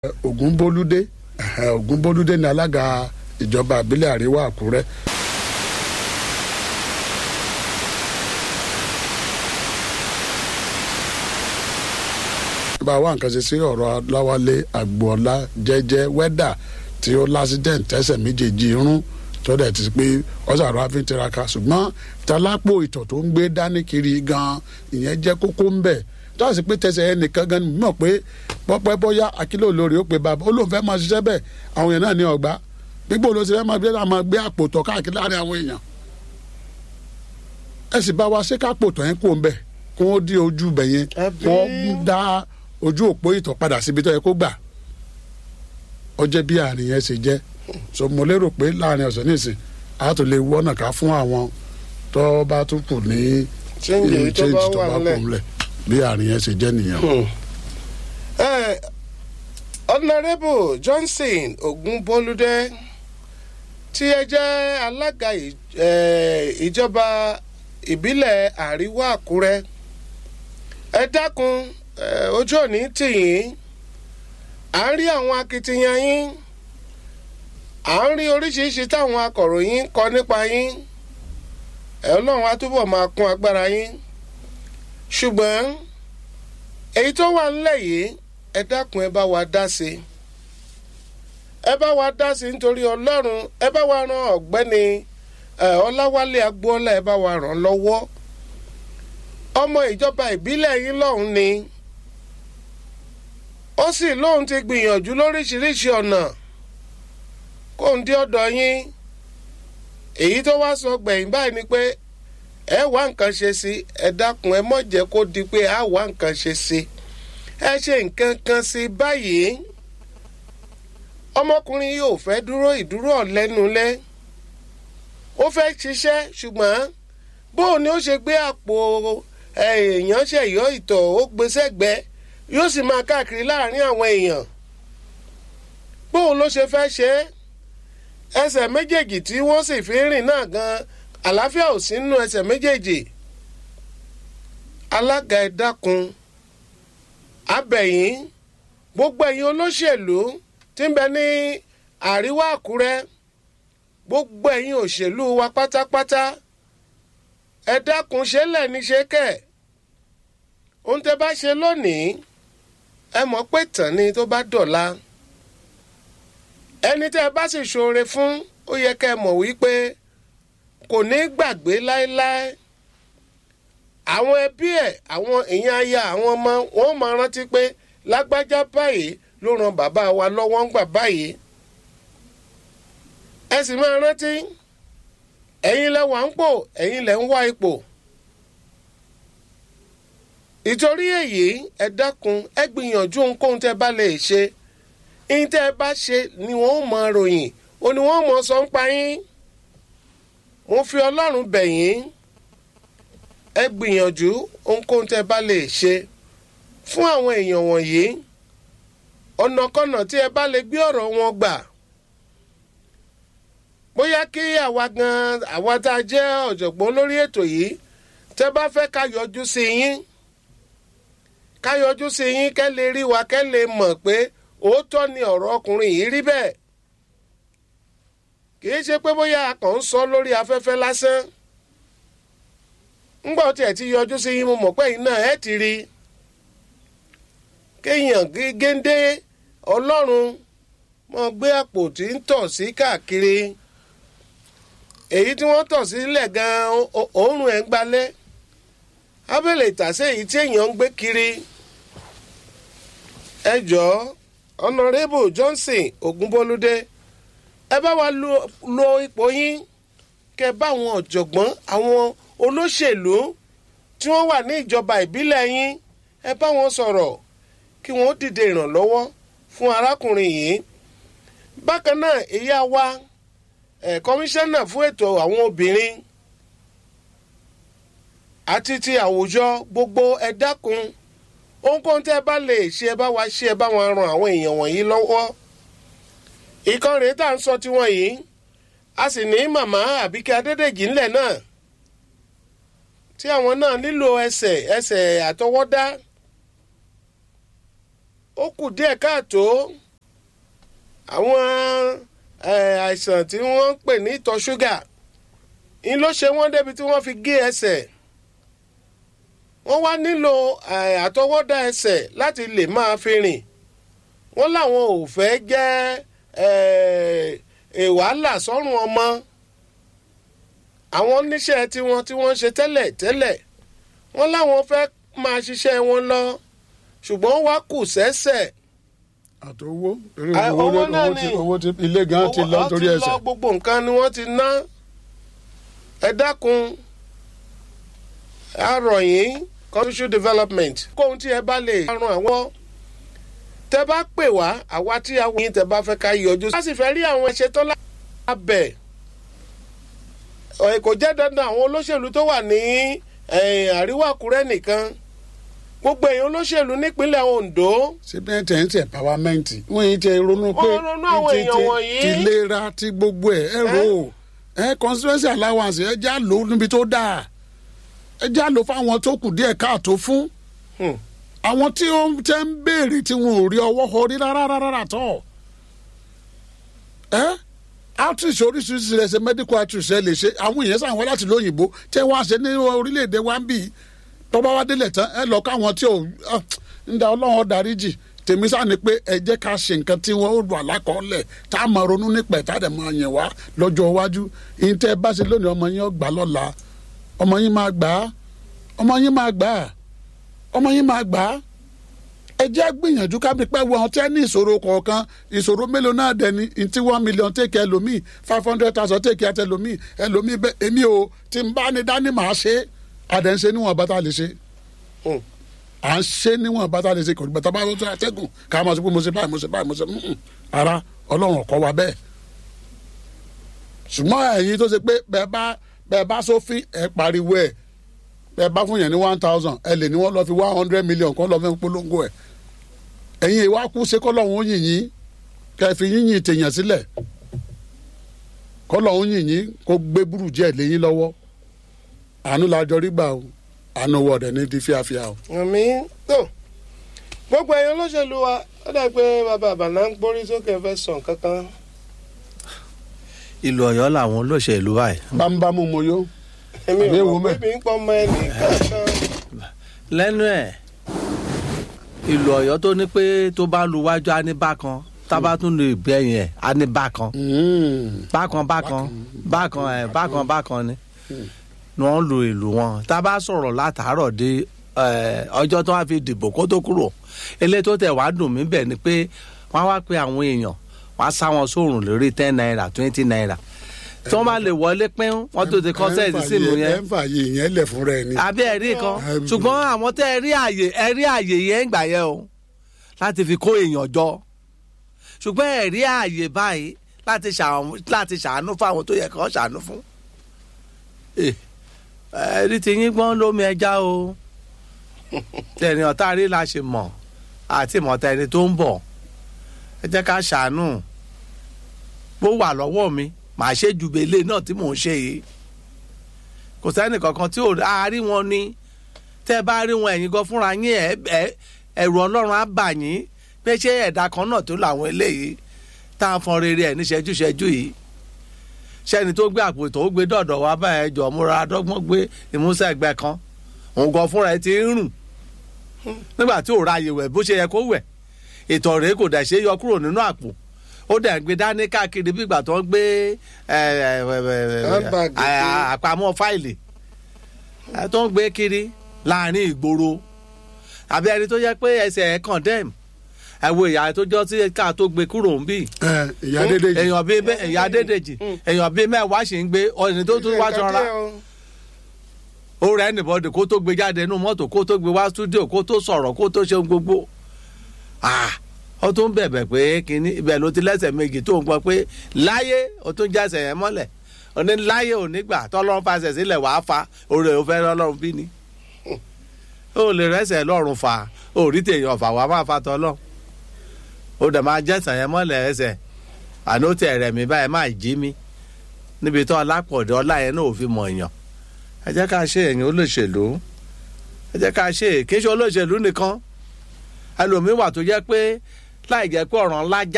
ògúnbólúdé ògúnbólúdé ní alága ìjọba ìbílẹ̀ àríwá àkúrẹ́. bá a wá nǹkan ṣe sí ọ̀rọ̀ aláwálé àgbọ̀ọ́lá jẹ́jẹ́ wẹ́dà tí ó lásìdẹ̀ǹt tẹ́sẹ̀ méjèèjì irun tó dẹ̀ ti pé ọ̀sàrọ̀ àfin tiraka ṣùgbọ́n talápò ìtọ̀ tó ń gbé dání kiri gan ìyẹn jẹ́ kókó ń bẹ̀ tó àti pé tẹsẹ̀ ẹ nìkan gan mọ̀ pé pọ́pẹ́ bóyá akílò lórí ó pe bàbá ó lóun fẹ́ máa ṣiṣẹ́ bẹ́ẹ̀ àwọn èèyàn náà ní ọgbà gbígbó ló ti fẹ́ máa gbé máa gbé àpò tọ̀ káàkiri láàrin àwọn èèyàn ẹ sì bá wa ṣé kápò tọ̀ yẹn kó ń bẹ̀ kó ó dí ojú bẹ̀ yẹn kó dá ojú òpó ìtọ̀ padà síbi tó yẹ kó gbà ó jẹ́ bí àárín yẹn ṣe jẹ́ so mo lérò pé láàrin ọ̀sẹ̀ nísìn a tó lè wọ́nà ká fún àwọn tó bá tún kù ní Change tó bá wà nílẹ̀. nílẹ̀ bí àárín yẹn ṣe jẹ́ nìyẹn. Eh, honourable johnson ogunbolúdé tí ẹ jẹ́ alága ì- eh, ìjọba ìbílẹ̀ àríwá àkúrẹ́ ẹ dákun eh, ojú òní tì yín à ń rí àwọn akitiyan yín à ń rí oríṣiríṣi táwọn akọ̀ròyìn kọ nípa yín ẹ ọlọ́run á túbọ̀ máa kún agbára yín ṣùgbọ́n èyí tó wà nílẹ̀ yìí ẹ dákun ẹ bá wa dá sí i ẹ bá wa dá sí i nítorí ọlọ́run ẹ bá wa ran ọ̀gbẹ́ni ẹ, ọláwálé agboola ẹ bá wa ràn lọ́wọ́ ọmọ ìjọba ìbílẹ̀ yín lọ́hùn ni ó sì lóun ti gbìyànjú lóríṣiríṣi ọ̀nà kóun dé ọ̀dọ̀ yín èyí tó wá sọ gbẹ̀yìn báyìí ni pé ẹ wá nǹkan ṣe sí ẹ dákun ẹ mọ̀ jẹ́ kó di pé a wá nǹkan ṣe sí ẹ ṣe nǹkan kan sí báyìí ọmọkùnrin yóò fẹ́ dúró ìdúró ọ̀lẹ́nulẹ́ ó fẹ́ ṣiṣẹ́ ṣùgbọ́n bóun ni ó ṣe gbé àpò ẹ, èèyàn ṣẹ̀yọ́ ìtọ̀ ó gbé sẹ́gbẹ́ yóò sì máa káàkiri láàrin àwọn èèyàn bóun ló ṣe fẹ́ ṣe é ẹsẹ̀ méjèèjì tí wọ́n sì fi ń rìn náà gan àlàáfíà ò sí nínú ẹsẹ̀ méjèèjì alága ẹ dákun abẹ̀yìn gbogbo ẹ̀yin olóṣèlú tí ń bẹ ní àríwá àkúrẹ́ gbogbo ẹ̀yin òṣèlú wa pátápátá ẹ dákun ṣe lẹ́ni ṣe kẹ̀ ohun tẹ́ bá ṣe lónìí ẹ mọ̀ pé tàn ni tó bá dọ̀la ẹni tẹ́ ẹ bá sì ṣoore fún ó yẹ kẹ́ ẹ mọ̀ wípé kò ní gbàgbé láéláé àwọn ẹbí ẹ̀ àwọn èèyàn aya àwọn ọmọ wọn máa rántí pé lágbájá báyìí ló ran bàbá wa lọ́wọ́ ń gbà báyìí ẹ sì máa rántí ẹ̀yin lẹ wà ń pò ẹ̀yin lẹ ń wá ipò ìtorí èyí ẹ dákun ẹ gbìyànjú ohunkóhun tẹ́ bá lè ṣe yín tẹ́ ẹ bá ṣe ni wọ́n ó mọ ròyìn ó ní wọ́n mọ sọ ń pa yín mo fi ọlọ́run bẹ̀ yín ẹ gbìyànjú ohunkóhun tẹ́ bá lè ṣe fún àwọn èèyàn wọ̀nyí ọ̀nàkọ́nà tí ẹ bá lè gbé ọ̀rọ̀ wọn gbà bóyá kí àwa gan àwa tá a jẹ́ ọ̀jọ̀gbọ́n lórí ètò yìí tẹ́ bá fẹ́ ká yọjú sí yín ká yọjú sí yín kẹ́ lè rí wa kẹ́ lè mọ̀ pé òótọ́ ni ọ̀rọ̀ ọkùnrin yìí rí bẹ́ẹ̀ kì í ṣe pé bóyá a kàn ń sọ lórí afẹ́fẹ́ lásán ńgbà tí ẹ ti yọjú sí yín mo mọ̀ pé yín náà ẹ ti rí kéèyàn gé- géńdé ọlọ́run mọ gbé àpò tí ń tọ̀ sí káàkiri èyí tí wọ́n tọ̀ sílẹ̀ gan-an ó- òórùn ẹ̀ ń gbalẹ̀ abẹ́lẹ̀ ìtàsé èyí tí èèyàn ń gbé kiri ẹ jọ̀ọ́ honourable johnson ogunbolúdé ẹ bá wa lo, lo ipò yín kẹ bá àwọn ọ̀jọ̀gbọ́n àwọn olóṣèlú tí wọ́n wà ní ìjọba ìbílẹ̀ yín ẹ bá wọn sọ̀rọ̀ kí wọ́n dìde ìrànlọ́wọ́ fún arákùnrin yìí bákan náà ìyá wa ẹ̀ kọmíṣánná fún ètò àwọn obìnrin àti ti àwùjọ gbogbo ẹ dákun ohunkóhun tẹ́ ẹ bá lè ṣe ẹ bá wa ṣe ẹ bá wọn ran àwọn èèyàn wọ̀nyí lọ́wọ́ ìkan rèé tá à ń sọ tiwọn yìí a sì ní màmá àbíkẹ́ adédèjì ńlẹ̀ náà tí àwọn náà nílò ẹsẹ̀ ẹsẹ̀ àtọwọ́dá ó kù díẹ̀ káàtó àwọn eh, àìsàn tí wọ́n ń pè ní ìtọ̀ ṣúgà ń ló ṣe wọ́n débi tí wọ́n fi gé ẹsẹ̀ wọ́n wá nílò eh, àtọwọ́dá ẹsẹ̀ láti lè máa fi rìn wọ́n láwọn ò fẹ́ jẹ́ eh, eh, wàhálà sọ́rùn ọmọ àwọn oníṣẹ́ tiwọn tí wọ́n ṣe tẹ́lẹ̀ tẹ́lẹ̀ wọ́n láwọn fẹ́ máa ṣiṣẹ́ wọn lọ ṣùgbọ́n wá kù sẹ́sẹ̀ àti owó torí Ah, owó owó náà owó ti ni. owó ti ilé gan ti lọ Owó- torí ó ti ẹsẹ̀ lọ gbogbo nǹkan ni wọ́n ti ná ẹ dákun a rọ̀ yín commercial development kóhun tí ẹ bá lè ran àwọn tẹ bá pè wá àwa tí a wọ yín tẹ bá fẹ́ ká yọjú a sì fẹ́ rí àwọn ẹ̀ṣẹ̀ tó lábẹ́ ẹ̀ kò jẹ́ dandan àwọn olóṣèlú tó wà ní eh, àríwá àkúrẹ́ nìkan gbogbo èèyàn olóṣèlú nípínlẹ̀ Ondo síbẹ̀ tẹ̀ ń tẹ̀ pàwámẹ́ǹtì wọ́n yìí tẹ ronú pé Wọ́n ronú àwọn ti- èèyàn ti- wọ̀nyí. ti lera ti gbogbo ẹ̀ ẹ rò ó ẹ constituency allowance ẹ já lò ó níbi tó dáa ẹ já lò fáwọn tó kù díẹ̀ káàtó fún Hmm. àwọn tí ó ń tẹ́ ń béèrè tí wọn ò rí ọwọ́ orí rárá rárá tọ̀ ẹ outreach oríṣiríṣi rẹ̀ ṣe medical outreach ẹ lè ṣe àwọn èèyàn sàn wọ́n láti lóyìnbó tẹ́ wọ́n á ṣe ní orílẹ̀-èdè wa ń bì í tọ́ba wa délẹ̀ tán ẹ lọ káwọn tí ò ah, ń da ọlọ́run dáríjì tèmi sáà ni pé ẹ jẹ́ ká ṣe nǹkan tí wọ́n ó wà lákọọ́lẹ̀ tá a máa ronú nípa ẹ̀ tá a dẹ̀ máa yẹn wá lọ́jọ́ iwájú ìyẹn tẹ́ ẹ bá ṣe lónìí ọmọ yín ó gbà lọ́la ọmọ yín máa gbà á ọmọ yín máa gbà á ọmọ yín máa gbà á ẹ jẹ́ gbìyànjú kábí pẹ́ wọ́n tẹ́ ní ìṣòro kọ̀ọ̀kan ìṣòro mélòó náà dẹ̀ ní ntí one million take ẹlòmíì five hundred thousand take ẹtẹ ẹlòmíì ẹlòmíì bẹ́ẹ̀ èmi ò tí n bá ní dání màá ṣe àdẹ̀ ń ṣe níwọ̀n bá tá a lè ṣe Hmm. à ń ṣe níwọ̀n bá tá a lè ṣe kò ní bàtà bá tó àtẹ́gùn ká máa sọ pé mo ṣe báyìí mo ṣe báyìí mo ṣe mm-mm. ara ọlọ́run ọ̀kọ́ wa bẹ́ẹ̀ ṣùgbọ́n ẹ̀yin tó ṣe pé bẹ́ẹ̀ bá bẹ́ẹ̀ bá sófin ẹ̀ pariwo ẹ̀ bẹ́ẹ̀ bá fún yẹn ní one thousand ẹ lè ní wọ́n lọ fi one hundred million kọ́ lọ fẹ́ polongo ẹ̀ ẹ̀yin ìwà kú ṣe kọ́ lọ́hún yìn yín kẹ́ ẹ fi yínyìn tèèyàn sílẹ̀ kọ́ lọ́hún yìn yín kó gbé burújẹ́ lẹ́yìn lọ́wọ́ àánú la jọ rí gbà o àánú wọ̀dẹ̀ ní di fíafíà o. àmì tó gbogbo èèyàn olóṣèlú wa ó dà pé bàbá àbànà ń gbórí sókè fẹ́ sàn kankan. ìlú Ọ̀yọ́ làwọn olóṣèlú báyìí bámúbámú mo yó èmi Àbí ò ewu mọ̀ mẹ́? pé mi ń pọ́ ọmọ ẹni kankan. lẹ́nu ẹ̀ ìlú Ọ̀yọ́ tó ní pé tó bá lu wájú á ní bákan tábà tún lè gbẹ̀yìn ẹ̀ á ní bákan bákan bákan bákan ẹ̀ bákan bákan ni ni wọ́n lu ìlú wọn tá a bá sọ̀rọ̀ látàárọ̀ dé ẹ̀, ọjọ́ tó wá fi dìbò kó tó kúrò eléyìí tó tẹ̀ wá dùn mí bẹ̀ ni pé wọ́n á wá pé àwọn èèyàn wọ́n á sá wọn sóòrùn lórí ten naira twenty naira tí wọ́n bá lè wọlé pín wọ́n tó ti kọ́ sẹ́ẹ̀dì sínú yẹn ẹ ń fààyè yẹn lẹ̀ fún rẹ ni. àbí ẹ̀rí kan Ẹm. ṣùgbọ́n àwọn tẹ́ ẹ rí àyè ẹ rí àyè yẹn ń gbà yẹn o láti fi kó èèyàn jọ ṣùgbọ́n ẹ rí àyè báyìí láti ṣàánú láti ṣàánú fáwọn tó yẹ kó ṣàánú fún. Eh, ẹ̀rí ti yín gbọ́n lómi ẹja o tẹ̀ni ọ̀tá rí la ṣe mọ̀ àti ìmọ̀ta ẹni tó ń bọ̀ ẹ jẹ́ ká ṣàánú bó wà lọ́wọ́ mi màá ṣe ju belé náà tí mò ń ṣe yìí kò sẹ́ni kankan tí ò á rí wọn ní tẹ́ ẹ bá rí wọn ẹ̀yin gan fúnra yín ẹ̀ ẹ̀ ẹ̀rù ọlọ́run á bà yín pé ṣé ẹ̀dá kan náà tó làwọn eléyìí tá a fọn rere ẹ̀ ní ṣẹ́jú-ṣẹ́jú yìí sẹ́ni tó gbé àpò tó gbé dọ̀dọ̀ wá báyẹn jọ múra dọ́gbọ́n gbé ìmúṣẹ ẹgbẹ́ kan òun gan fúnra ẹ̀ ti ń rùn nígbà tí ò ra àyè wẹ̀ bó ṣe yẹ kó wẹ̀ ìtọ̀ rèé kò dẹ̀ ṣe é yọ kúrò nínú àpò ó dẹ̀ ń gbé dání káàkiri bí ìgbà tó ń gbé ẹ, ẹ, ẹ, ẹ, Handbag ẹ, kiri. àpamọ́ fáìlì ẹ, tó ń gbé kiri láàrin ìgboro àbí ẹni tó yẹ pé ẹsẹ̀ ẹ̀ condemn ẹ wo ìyá tó jọ sí ká tó gbé kúrò ń bì ẹ ìyá dédé yìí èèyàn bíi bẹ ìyá Adédèjì èèyàn bíi mẹ́wàá sì ń gbé ọ̀nì tó tún wá sanra ó rẹ ẹnìbọdì kó tó gbé jáde nínú mọ́tò kó tó gbé wá stúdíò kó tó sọ̀rọ̀ kó tó ṣe ohun gbogbo Ah, ó tún bẹ̀bẹ̀ pé kínní ibẹ̀ ló ti lẹ́sẹ̀ méjì tó ń gbọ́ pé láyé ó tún jẹ́sẹ̀ yẹn mọ́lẹ̀ ó ní láyé ò ní gbà tọ́lọ́run fàṣẹ sílẹ̀ wàá fa oore ò fẹ́ lọ́lọ́run bí ni ó lè rẹ́sẹ̀ lọ́rùn fà ó rí tèèyàn fà wàá máa fa tọ́lọ́ ó dẹ̀ máa jẹ́sẹ̀ yẹn mọ́lẹ̀ ẹsẹ̀ àná ó tẹ̀ rẹ̀ mí báyìí máa jí mi níbi tó ọlápọ̀dé ọlá yẹn náà ò fi mọ̀ èèyàn ẹ jẹ́ ká ṣe èèyàn olóṣèlú ẹ jẹ́ ká ṣe kí n ṣe olóṣèlú nìkan ẹlòmíín wà tó jẹ́ pé láì jẹ́ pé ọ̀ràn ńlá já